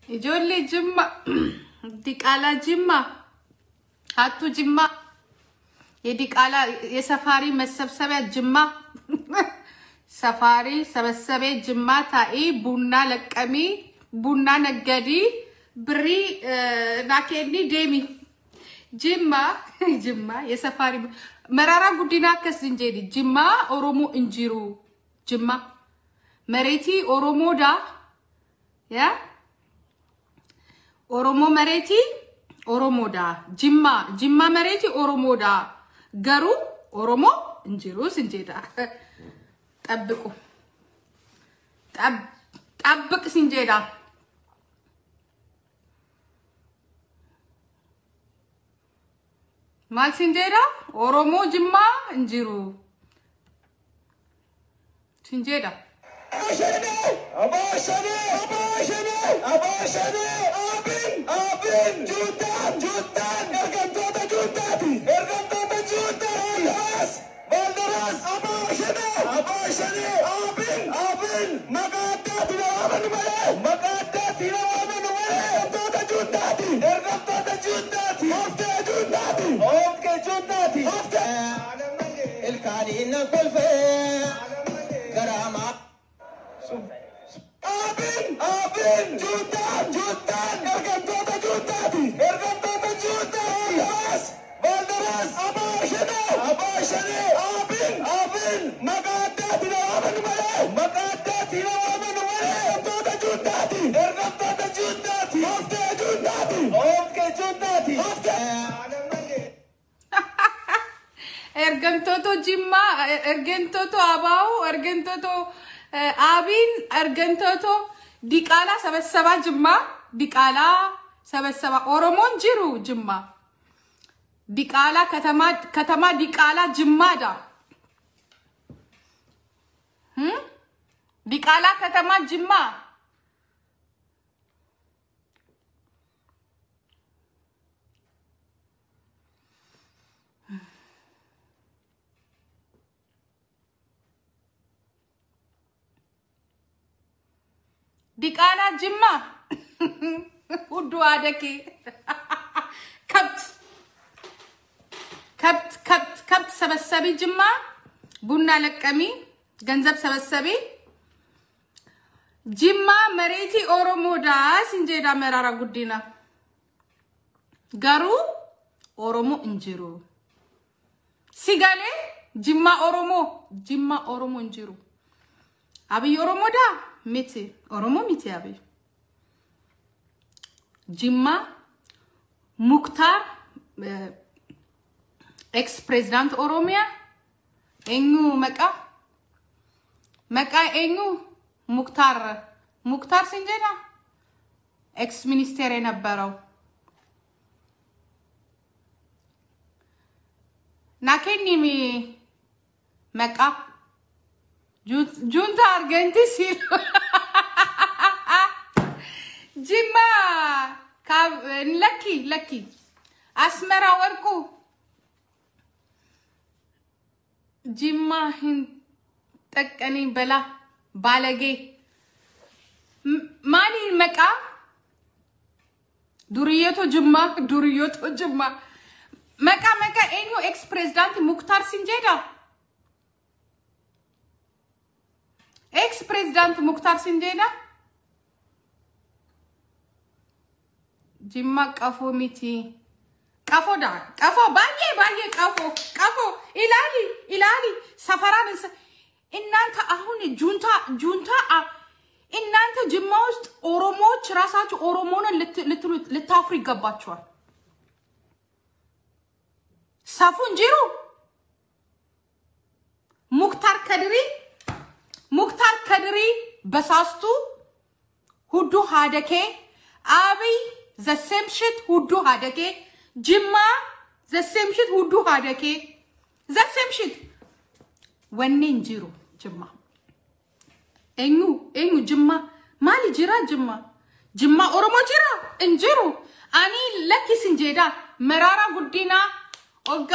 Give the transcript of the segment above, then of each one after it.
ijoollee jimma diqaalaa jimma ሀቱ ጅማ የዲቃላ የሰፋሪ መሰብሰቢያ ጅማ ሰፋሪ ሰበሰቤ ጅማ ታኢ ቡና ለቀሚ ቡና ነገዲ ብሪ ናኬኒ ዴሚ ጅማ ጅማ የሰፋሪ መራራ ጉዲና አከስ እንጄዲ ጅማ ኦሮሞ እንጂሩ ጅማ መሬቲ ኦሮሞዳ ያ ኦሮሞ መሬቲ ኦሮሞዳ ጅማ ጅማ መሬቲ ኦሮሞዳ ገሩ ኦሮሞ እንጂሩ ስንጄዳ ጠብቁ ጠብቅ ሲንጄዳ ማል ሲንጄዳ ኦሮሞ ጅማ እንጂሩ ሲንጄዳ Ilkaaniin kolfee garamaa. Abin! Abin! Juutaan! Juutaan! Ergamtoota juutaati! Ergamtoota juutaati! Yaas! Baldaras! Abaashane! Abaashane! Abin! Abin! Maqaa addaatti na waamanu malee! Maqaa addaatti na waamanu malee! Ergamtoota juutaati! Ergamtoota juutaati! Hoftee juutaati! Hoftee juutaati! Hoftee! ergamtoota jimmaa ergamtoota abaa'u ergamtoota አቢን ergamtoota diqaalaa sabasabaa jimmaa diqaalaa sabasabaa oromoon jiru jimmaa diqaalaa katamaa katamaa diqaalaa jimmaadha Hmm? diqaalaa katamaa jimmaa diqaalaa jimmaa hudduu አደኬ ከብት ከብት ከብት ከብት ሰበሰቢ ጅማ ቡና ለቀሚ ገንዘብ ሰበሰቢ ጅማ መሬቲ ኦሮሞዳ ሲንጄዳ መራራ ጉዲና ገሩ ኦሮሞ እንጅሩ ሲጋሌ ጅማ ኦሮሞ ጅማ ኦሮሞ እንጅሩ አብይ ኦሮሞዳ ሚቲ ኦሮሞ ሚቲ አብይ ጅማ ሙክታር ኤክስ ፕሬዚዳንት ኦሮሚያ ኤኙ መቃ መቃ ኤኙ ሙክታር ሙክታር ሲንጀዳ ኤክስ ሚኒስቴር የነበረው ናኬኒሚ መቃ ጁንታ አርገንቲ ሲሉ ጅማ ለኪ ለኪ አስመራ ወርቁ ጅማ ሂን ጠቀኒ በላ ባለጌ ማሊ መቃ ዱርየቶ ጅማ ዱርየቶ ጅማ መቃ መቃ ኤኙ ኤክስ ፕሬዝዳንት ሙክታር ሲንጄዳ ኤክስ ፕሬዝዳንት ሙክታር ሲንጄዳ ጅማ ቀፎ ሚቲ ቀፎዳ ቀፎ ባዬ ባዬ ቀፎ ቀፎ ኢላሊ ኢላሊ ሰፈራን እናንተ አሁን ጁንታ ጁንታ እናንተ ጅማ ውስጥ ኦሮሞዎች ራሳችሁ ኦሮሞንን ልታፍሩ ይገባችኋል። ሰፉ እንጂሩ ሙክታር ከድሪ ሙክታር ከድሪ በሳስቱ ሁዱ ሀደኬ አብይ ዘሴምሽት ሁዱ ሀደኬ ጅማ ዘሴምሽት ሁዱ ሀደኬ ዘሴምሽት ወኔ እንጂሩ ጅማ ኤኙ ኤኙ ጅማ ማሊ ጅራ ጅማ ጅማ ኦሮሞ ጅራ እንጅሩ አኒ ለኪስ እንጄዳ መራራ ጉዲና ኦጋ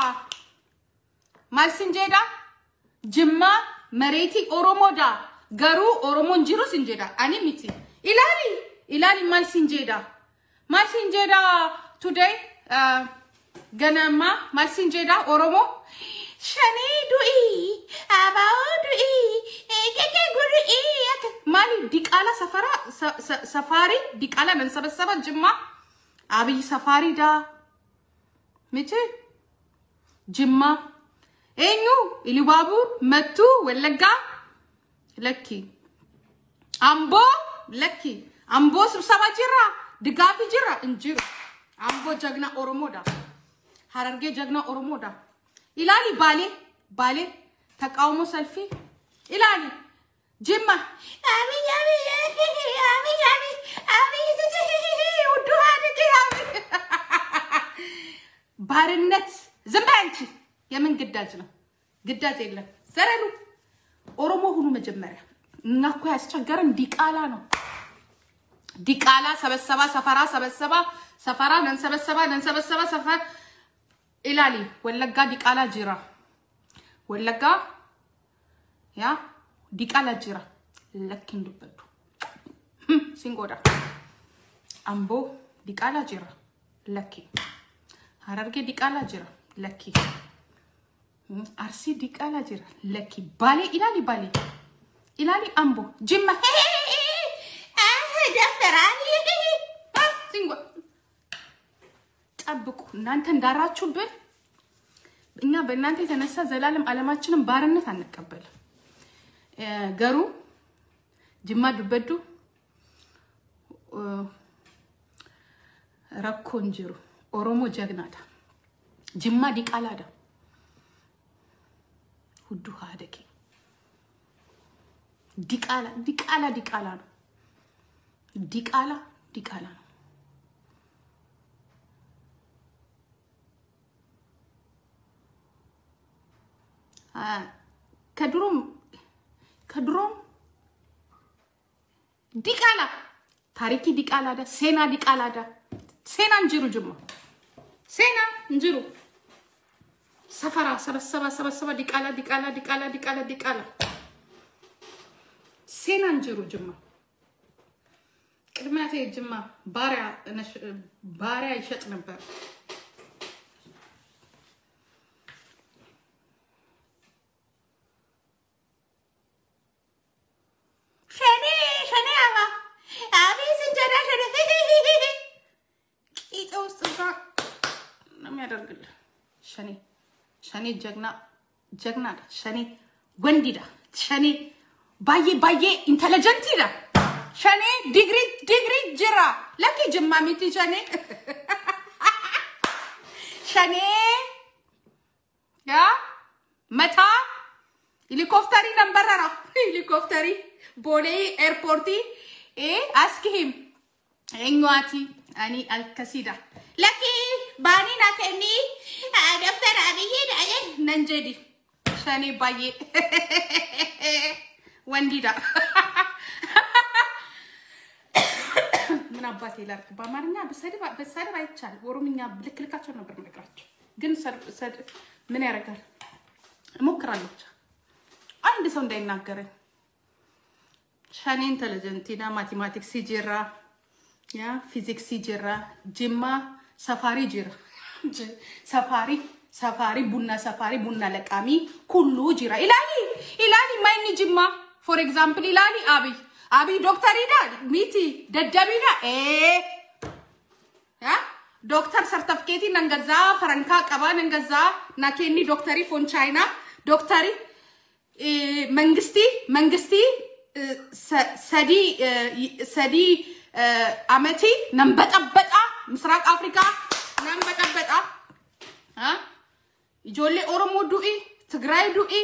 ማልስ እንጄዳ ጅማ መሬቲ ኦሮሞዳ ገሩ ኦሮሞ እንጅሩ ስንጄዳ አኒ ሚቲ ኢላሊ ilaali maal siin jedha maal siin jedha today ganama maal siin jedha oromoo shanii du'ii abaa'oo du'ii keke gudu'ii maali diqaala safara ሰፋሪ ዲቃላ መንሰበሰበ ጅማ አብይ ሰፋሪ ዳ ምች ጅማ ኤኙ ኢሉባቡር መቱ ወለጋ ለኪ አምቦ ለኪ አምቦ ስብሰባ ጅራ ድጋፊ ጅራ እንጅሩ አምቦ ጀግና ኦሮሞዳ ሀረርጌ ጀግና ኦሮሞዳ ኢላሊ ባሌ ባሌ ተቃውሞ ሰልፊ ኢላሊ ጅማ አብይ አብይ አብይ አብይ አብይ ውዱ ሀድግ ባርነት ዝም በይ አንቺ። የምን ግዳጅ ነው? ግዳጅ የለም። ዘረሉ ኦሮሞ ሁኑ መጀመሪያ። እኛ እኮ ያስቸገረን ዲቃላ ነው። ዲቃላ ሰበሰባ ሰፈራ ሰበሰባ ሰፈራ ነንሰበሰባ ነንሰበሰባ ሰፈር ኢላሊ ወለጋ ዲቃላ ጅራ ወለጋ ያ ዲቃላ ጅራ ለኪን ዱበዱ ሲንጎዳ አምቦ ዲቃላ ጅራ ለኪ ሀረርጌ ዲቃላ ጅራ ለኪ አርሲ ዲቃላ ጅራ ለኪ ባሌ ኢላሊ ባሌ ኢላሊ አምቦ ጅማ ደፈራኒ ጠብቁ እናንተ እንዳራችሁብን እኛ በእናንተ የተነሳ ዘላለም አለማችንን ባርነት አንቀበልም። ገሩ ጅማ ዱበዱ ረኮ እንጅሩ ኦሮሞ ጀግናዳ ጅማ ዲቃላዳ ሁዱ ሀደኬ ዲቃላ ዲቃላ ዲቃላ ነው። ዲቃላ ዲቃላ ነው። ከድሮም ከድሮም ዲቃላ ታሪኪ ዲቃላዳ ሴና ዲቃላዳ ሴና እንጅሩ ጅማ ሴና እንጅሩ ሰፈራ ሰበሰባ ሰበሰባ ዲቃላ ዲቃላ ዲቃላ ዲቃላ ዲቃላ ሴና እንጅሩ ጅማ ቅድሚያቴ ጅማ ባሪያ ባሪያ ይሸጥ ነበር። ሸኔ ሸኔ አባ አቤት እንጀራ ሸኔ ቂጤ ውስጥ እዛ ነው የሚያደርግልህ። ሸኔ ሸኔ ጀግና ጀግና ዳ ሸኔ ወንዲዳ ሸኔ ባዬ ባዬ ኢንተለጀንት ዳ ሸኔ ዲግሪ ዲግሪ ጅራ ለኪ ጅማ ሚቲ ሸኔ ሸኔ ያ መታ ሄሊኮፕተሪ ነንበረራ ሄሊኮፕተሪ ቦሌ ኤርፖርቲ አስኪሂም ኤኛቲ አኒ አልከሲዳ ለኪ ባኒ ናከኒ ዶክተር አብይ ዳየ ነንጀዲ ሸኔ ባዬ ወንዲዳ ምን አባቴ ላድርግ? በአማርኛ በሰድብ በሰድብ አይቻልም። ኦሮምኛ ልክ ልካቸው ነበር የምነግራቸው፣ ግን ምን ያደርጋል እሞክራለሁ ብቻ አንድ ሰው እንዳይናገረኝ። ሸኔ ኢንተለጀንቲና ማቴማቲክስ ጅራ ያ ፊዚክስ ጅራ ጅማ ሰፋሪ ጅራ ሰፋሪ ሰፋሪ ቡና ሰፋሪ ቡና ለቃሚ ኩሉ ጅራ ኢላሊ ኢላሊ ማይኒ ጅማ ፎር ኤግዛምፕል ኢላሊ አብይ አብይ ዶክተር ሂዳ ሚቲ ደደቢዳ ኤ ያ ዶክተር ሰርተፍኬቲ ነንገዛ ፈረንካ ቀባ ነንገዛ ናኬኒ ዶክተሪ ፎን ቻይና ዶክተሪ መንግስቲ መንግስቲ ሰዲ ሰዲ አመቲ ነንበጠበጣ ምስራቅ አፍሪካ ነንበጠበጣ ኢጆሌ ኦሮሞ ዱኢ ትግራይ ዱኢ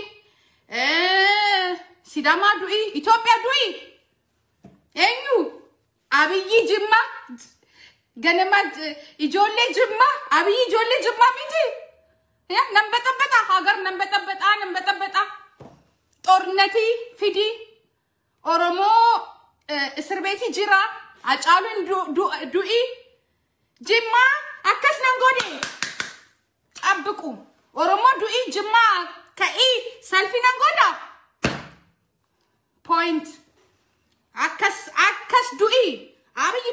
ሲዳማ ዱኢ ኢትዮጵያ ዱኢ ኤኙ አብይ ጅማ ገነማ ኢጆሌ ጅማ አብይ ኢጆሌ ጅማ ሚቲ ያ ነንበጠበጣ ሀገር ነንበጠበጣ ነንበጠበጣ ጦርነቲ ፊዲ ኦሮሞ እስር ቤቲ ጅራ አጫሉን ዱኢ ጅማ አከስ ነንጎዴ ጠብቁ ኦሮሞ ዱኢ ጅማ ከኢ ሰልፊ ነንጎዳ ፖይንት አከስ አከስ ዱኢ አብይ